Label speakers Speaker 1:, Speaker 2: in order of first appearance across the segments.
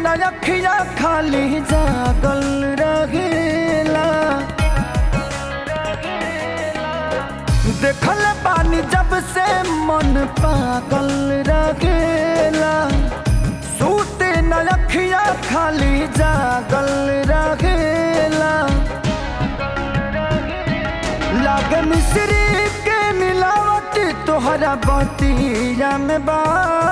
Speaker 1: नखिया खाली जागल रहेला देखल बानी जब से मन पागल रहेला सूते नखिया खाली जागल रहेला लागे मिश्री के मिलावट तोहरा बतिया में बा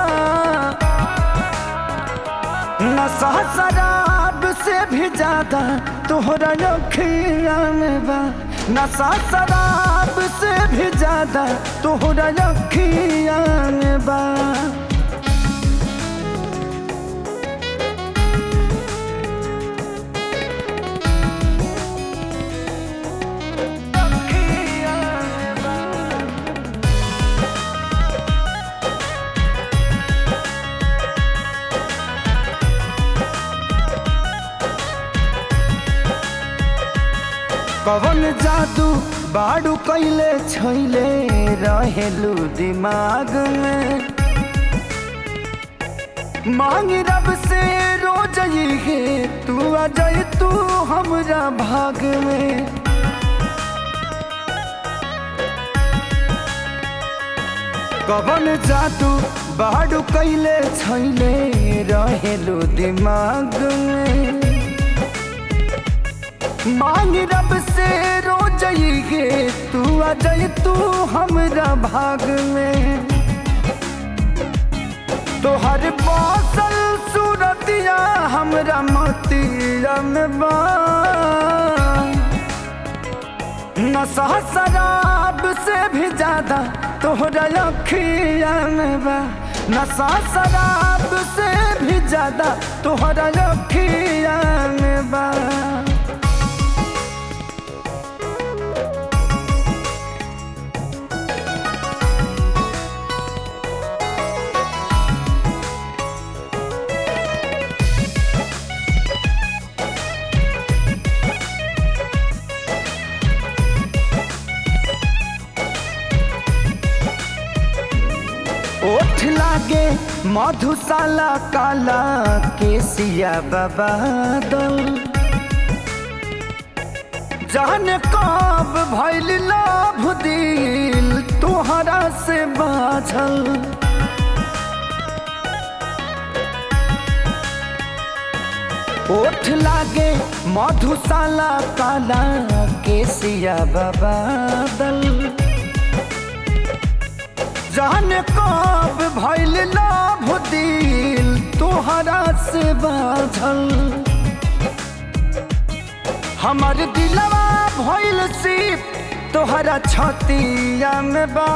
Speaker 1: नशा शराब से भी ज्यादा तोहरा अखिया में बा नशा शराब से भी ज्यादा तोहरा अखिया में बा अखिया में बा कवन जादू बाड़ू कैले छैले रहेलू दिमाग में मांग रब से रोज है तू आ जाए तू हमरा भाग में कवन जादू बाड़ू कैले छैले रहेलू दिमाग में मांग रब से रोज है तू आ जाए तू हमरा भाग में तोहर बसल सूरतिया हमरा मोतिया में बा नशा शराब से भी ज्यादा तोहरा अखिया में बा नशा शराब से भी ज्यादा तोहरा अखिया में बा ओठ लागे मधुशाला काला केसिया बाबा दल जाने कब भैल लाभ दिल तोहरा से बाझल ओठ लागे मधुशाला काला केसिया बाबा दल जाने कब भैल लाभ दिल तोहरा से बाझल हमर दिलवा भैल सिप तोहरा छतिया में बा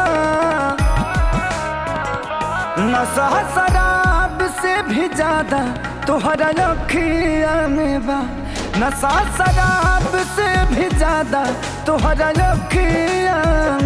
Speaker 1: नशा शराब से भी ज्यादा तोहरा अखिया में बा नशा शराब से भी ज्यादा तोहरा अखिया